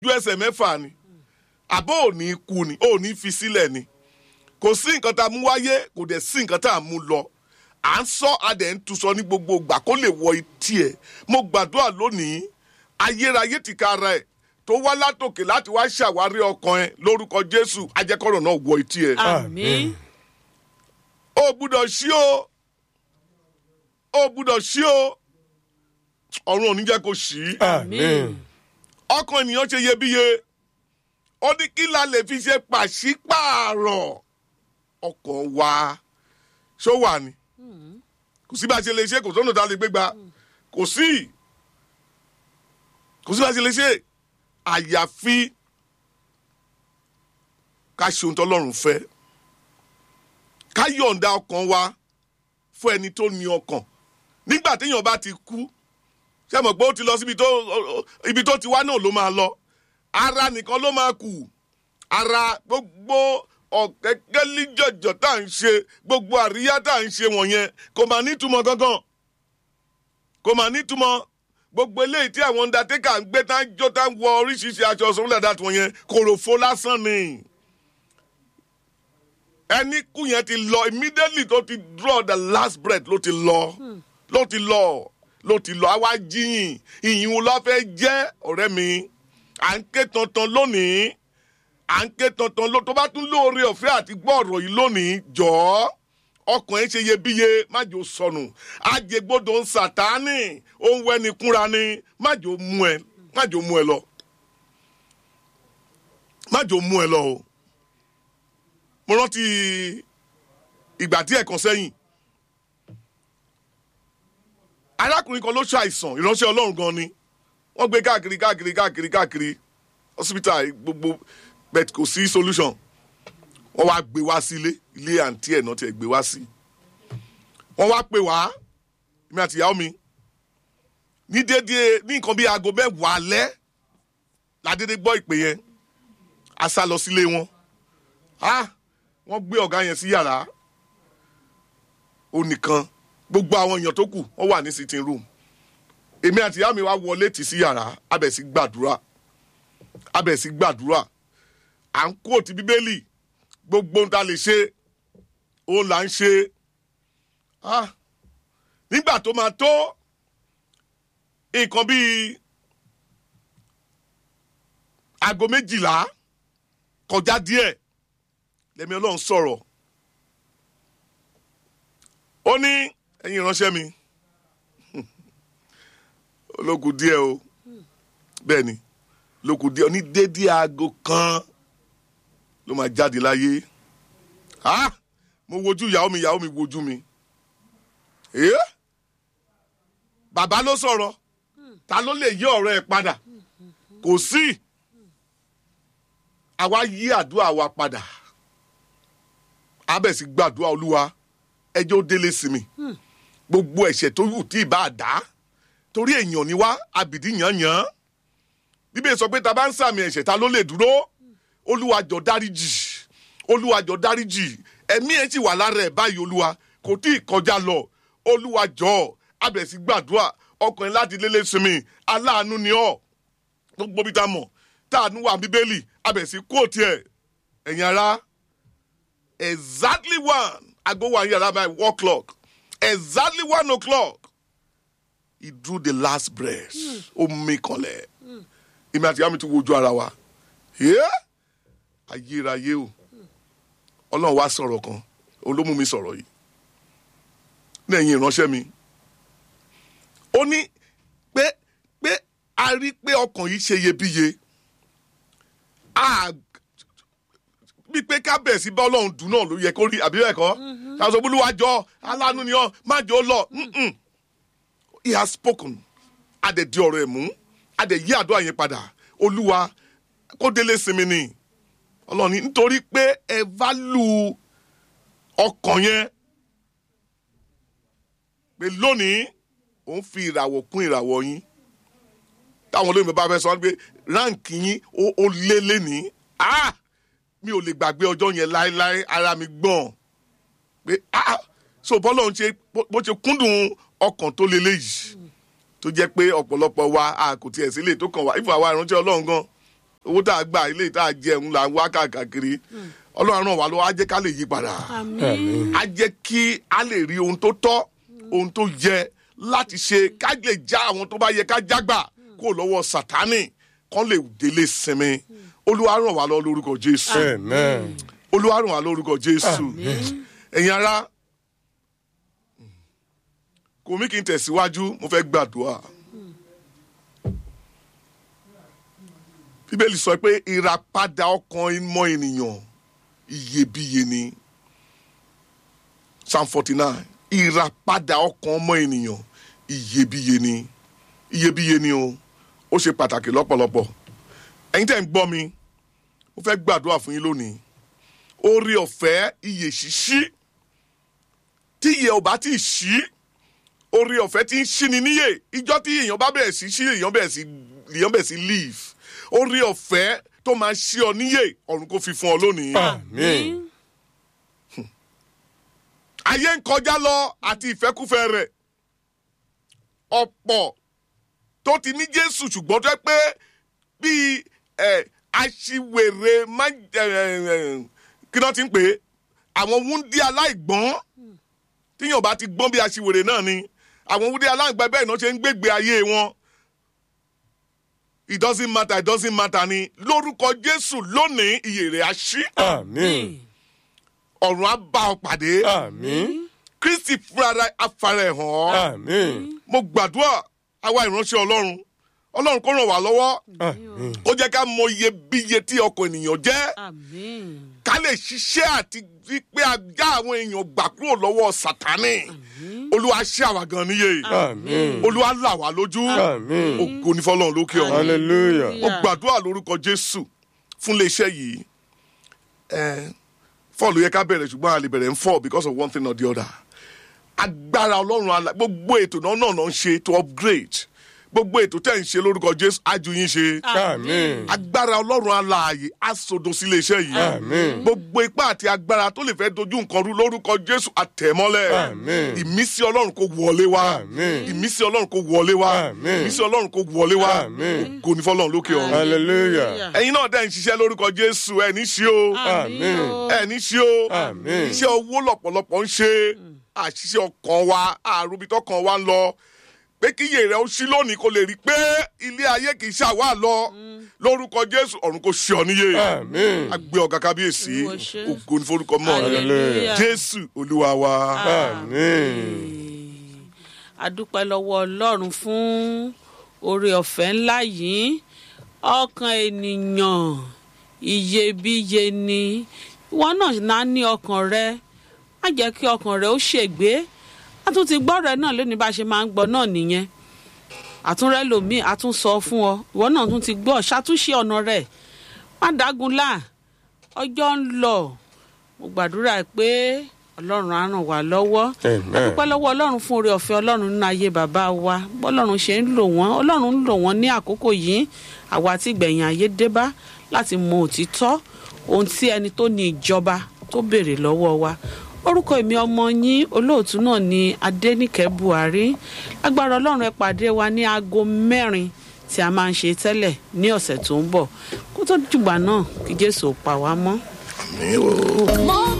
ju ẹsẹ̀ mẹ́fà ni àbó ò ní kú ni ò ní fi sílẹ̀ ni kò sí nǹkan tá a mú wáyé kò dẹ̀ sí nǹkan tá a mú lọ à ń sọ adẹ̀ ń tu sọ ní gbogbo ìgbà kó lè wọ etí ẹ̀ mo gbàdúrà lónìí ayérayé ti ka ara ẹ̀ tó wá látòkè láti wá ṣàwárí ọkàn ẹ lórúkọ jésù ajẹkọrọ náà wọ etí ẹ. àmín ó gbúdọ̀ sí o ó gbúdọ̀ sí o ọ̀run ò ní jẹ́ kó sí. àmín ọkàn ènìyàn ṣe iyebíye ó ní kí la lè fi ṣe pàṣípààrọ̀ ọkàn wa ṣó wà ní kò sí bá a ṣe lè ṣe kò sọ́nà tá a lè gbé gba kò sí kò sí bá a ṣe lè ṣe àyàfi ká ṣe ohun tọ́lọ́run fẹ́ ká yọ̀ǹda ọkàn wa fún ẹni tó ní ọkàn nígbà téèyàn bá ti kú ṣé mọ̀ pé ó ti lọ síbi tó ibi tó ti wá náà ló máa lọ ara nìkan ló máa kù ara gbogbo ọ̀kẹ́kẹ́líjọ̀jọ̀ tá à ń ṣe gbogbo àríyá tá à ń ṣe wọ̀nyẹn kò máa nítumọ̀ gangan kò máa nítumọ̀ gbogbo eléyìí tí àwọn undertaker ń gbé tá ń jó tá ń wọ oríṣiríṣi aṣọ sọ́wọ́n dàda tó yẹn kòròfo lásán ni ẹni kú yẹn ti lọ immediately tó ti draw the last breath ló ti lọ ló ti lọ ló ti lọ àwa jíyìn ìyìn wo ló fẹ́ jẹ́ ọ̀rẹ́ mi à ń ké tantan lónìí à ń ké tantan ló tó bá tún lóore ọ̀fẹ́ àti gbọ́ ọ̀rọ̀ yìí lónìí jọ̀ọ́ ọkàn ẹ̀ ṣe iyebíye májò sọnù àjẹgbọdọ̀ ń sàtáánì òun wẹ́ni kúnra ni májò mú ẹ májò mú ẹ lọ májò mú ẹ lọ o mo rántí ìgbà tí ẹ̀kan sẹ́yìn arákùnrin kan ló ṣàìsàn ìránṣẹ́ ọlọ́run gan ni wọ́n gbé káàkiri káàkiri káàkiri káàkiri hospital gbogbo bet kò sí solution wọ́n wá gbé wá sí ilé ilé àǹtí ẹ̀ náà tiẹ̀ gbé wá sí wọ́n wá pè wá mi àti ìyàwó mi ní déédéé ní nǹkan bíi aago mẹ́wàá alẹ́ ládédé gbọ́ ìpè yẹn a sá lọ sílé wọn ah wọ́n gbé ọ̀gá yẹn sí yàrá ó nìkan gbogbo àwọn èèyàn tó kù wọ́n wà ní sitting room èmi àti ìyá mi wá wọlé tì sí yàrá abẹ̀ sí gbàdúrà abẹ̀ sí gbàdúrà à ń kó ti bíbélì gbogbo ohun tá a lè ṣe òun là ń ṣe ah nígbà tó máa tó nǹkan bíi aago méjìlá kọjá díẹ̀ lẹ́mi ọlọ́run sọ̀rọ̀ ó ní ẹ̀yin ìránṣẹ́ mi olókùn díẹ̀ o bẹ́ẹ̀ ni olókùn díẹ̀ ní dédé aago kan ló máa jáde láyé ah mo wojú ìyàwó mi ìyàwó mi wojú mi eh? bàbá ló sọ̀rọ̀ ta ló lè yí ọ̀rọ̀ ẹ̀ padà kò sí àwa yí àdúrà wa padà abẹ́sí gbàdúrà olúwa ẹjọ́ ó délé sí mi gbogbo ẹ̀ṣẹ̀ tó yù tí ì bá dá torí èèyàn ni wá abìdí yànyàn bíbélì sọ pé ta bá ń sàmì ẹ̀ṣẹ̀ ta ló lè dúró olúwa jọ̀ọ́ dáríjì olúwa jọ̀ọ́ dáríjì ẹ̀mí ẹ̀ sì wà lára ẹ̀ báyìí olúwa kò tí ì kọjá lọ olúwa jọ̀ọ́ abẹ́sí gbàdúrà ọkùnrin láti lélẹ̀ sinmi aláàánú ni ọ́ gbogbo bí ta mọ̀ táànú wà bíbélì abẹ́sí kóòtù ẹ̀ ẹ̀yin ara exactly one aago wa yàrá by one o'clock exactly one o'clock he drew the last breath ó mí kanlẹ̀ èmi àti àmì ti wojú ara wa Yeah? ayérayé o ọlọ́run wá sọ̀rọ̀ kan òun ló mú mi sọ̀rọ̀ yìí ní ẹ̀yìn ìránṣẹ́ mi ó ní pé pé a rí pé ọkàn yìí ṣe iyebíye a bíi pé ká bẹ̀ sí bá ọlọ́run dùn náà ló yẹ kó rí àbí bẹ́ẹ̀ kọ́ ṣàṣọ olúwàjọ aláàánú ni ọ má jẹ́ ó lọ Mm-mm. he has spoken adẹ̀ di ọ̀rọ̀ ẹ̀ mú adẹ̀ yí àdúrà yẹn padà olúwa kó délé sinmi ni ọlọ́run ní nítorí pé ẹ válù ọkàn yẹn pé lónìí òun fi ìràwọ̀ kún ìràwọ̀ yín táwọn olóyìnbó bá fẹ́ sọ pé ráǹkì yín ó- ó lé lénìí ah mi ò lè gbàgbé ọjọ́ yẹn láéláé ara mi gbọ̀n pé ah so bọ́lá òun ṣe bó ṣe kúndùn ọkàn tó lélẹ̀ yìí tó jẹ́ pé ọ̀pọ̀lọpọ̀ wa a kò tiẹ̀ sílé tó kàn wá ìfọ̀ àwa ìrántí ọlọ́run gan owó tá a gbà ilé tá a jẹun là ń wá káàkiri ọlọ́run ràn wá lọ́wọ́ á jẹ́ ká lè yí padà àmín á jẹ́ kí a lè rí ohun tó tọ́ ohun tó yẹ láti ṣe ká lè já àwọn tó bá yẹ ká jágbà kó lọ́wọ́ sátánì kán lè délé sinmi olúwa ràn wá lọ́wọ́ lórúkọ jésù Amen. olúwa ràn wá lórúkọ jésù ẹ̀yin ará kò mí kí n tẹ̀síwájú mo fẹ́ gbàdúrà bíbélì sọ pé ìràpadà ọkàn mọ́ ènìyàn iyebíye ni psalm forty nine ìràpadà ọkàn mọ́ ènìyàn iyebíye ni iyebíye ni o ó ṣe pàtàkì lọ́pọ̀lọpọ̀ ẹ̀yin tẹ́ ń gbọ́ mi mo fẹ́ gbàdúrà fún yín lónìí orí ọ̀fẹ́ iye ṣíṣí tí iye ò bá ti ṣí orí ọ̀fẹ́ tí ń ṣí ni níyè ìjọ tí èèyàn bá bẹ̀rẹ̀ sí ṣí èèyàn bẹ̀rẹ̀ sí èèyàn bẹ̀rẹ̀ sí leave orí ọ̀fẹ́ tó máa ṣí ọ níyè ọ̀run kò fi fún ọ lónìí. Amen. ayé ń kọjá lọ àti ìfẹ́kúfẹ́ rẹ̀ ọ̀pọ̀ tó ti ní jésù ṣùgbọ́n tó yẹ pé bíi ẹ̀ aṣiwèrè má ẹ̀ ẹ̀ kí náà ti ń pè é àwọn wúndí aláìgbọ́n tíyàn bá ti gbọ́n bí aṣiwèrè náà ni àwọn wúndí aláìgbọ́n bẹ́ẹ̀ náà ṣe ń gbégbé ayé wọn it doesn't matter it doesn't matter ni lórúkọ jésù lónìí iyè rẹ̀ á ṣí Amen. ọ̀run á bá ọ pàdé Amen. kristi fúnra afárá ẹ̀ hàn ọ́ Amen. mo gbàdúrà àwa ìránṣẹ́ ọlọ́run ọlọ́run kó ràn wá lọ́wọ́ Amen. kó jẹ́ ká mọ iyebíye tí ọkọ̀ ènìyàn jẹ́ àmín ká lè ṣiṣẹ́ àti rí pé a já àwọn èèyàn gbà kúrò lọ́wọ́ sátánì olúwa ṣe àwa gan níyè Amen. olúwa là wá lójú Amen. ògo ní fọlọ́run lókè ọ̀run Hallelujah. mo gbàdúrà lórúkọ jésù fún iléeṣẹ́ yìí ẹ fọ́ọ̀lù yẹ ká bẹ̀rẹ̀ ṣùgbọ́n a lè bẹ̀rẹ̀ ń fọ́ because of one thing or the other agbára ọlọ́run ala gbogbo ètò náà náà náà ń ṣe to upgrade gbogbo ètò tẹ̀ ń ṣe lórúkọ jésù ájú yín ṣe Amen. agbára ọlọ́run alààyè á sodo sí iléeṣẹ́ yìí Amen. gbogbo ipá àti agbára tó lè fẹ́ dojú nǹkan rú lórúkọ jésù àtẹ̀mọ́lẹ̀ Amen. ìmísí ọlọ́run kò wọlé wá Amen. ìmísí ọlọ́run kò wọlé wá Amen. ìmísí ọlọ́run kò wọlé wá Amen. kò ní fọlọ́run lókè ọ̀run Hallelujah. ẹ̀yin náà dẹ̀ ń ṣiṣẹ́ lórúkọ jésù ẹ̀ ní ṣí o Amen. ẹ̀ ní ṣí o Amen. iṣẹ́ owó lọ̀pọ̀lọpọ̀ ń ṣe àṣìṣe ọkàn wa àrùbítọ́ kan wa ń lọ pé kí iye rẹ̀ ó ṣí lónìí kó lè rí i pé ilé ayé kì í ṣàwá lọ lórúkọ jésù ọ̀run kò ṣe ọ níyè Amen. agbe ọ̀gá kábíyèsí Olúwa ṣe. ògo ní forúkọ mọ́ rẹ Hallelujah. jésù olúwa wa. Amen. adúpẹ́ lọ́wọ́ ọlọ́run fún oore ọ̀fẹ́ ńlá yìí ọkàn ènìyàn iyebíye ni ìwọ náà náà ní ọkàn rẹ má jẹ́ kí ọkàn rẹ ó ṣègbé a tún ti gbọ́ rẹ náà lónìí bá a ṣe máa ń gbọ́ náà nìyẹn àtúnrẹ́ lòmíì a tún sọ fún ọ ìwọ náà tún ti gbọ́ ṣàtúnṣe ọ̀nà rẹ̀ má dágunlá ọjọ́ ń lọ mo gbàdúrà pé ọlọ́run á ràn wá lọ́wọ́ Amen. dúpẹ́ lọ́wọ́ ọlọ́run fún oore ọ̀fẹ́ ọlọ́run nínú ayé bàbá wa bọ́lọ́run ṣe ń lò wọ́n ọlọ́run ń lò wọ́n ní àkókò yìí àwa tí gbẹ̀yìn ayé dé bá láti mọ òtítọ́ ohun tí ẹni tó ní ìjọba tó béèrè lọ́wọ́ wa orúkọ èmi ọmọ yín olóòtú náà ni adẹ́nìkẹ́ buhari agbára ọlọ́run ẹ pàdé wa ní aago mẹ́rin tí a máa ń ṣe tẹ́lẹ̀ ní ọ̀sẹ̀ tó ń bọ̀ kó tó dìgbà náà kí jésù ó pa wá mọ́. Àmín o. mo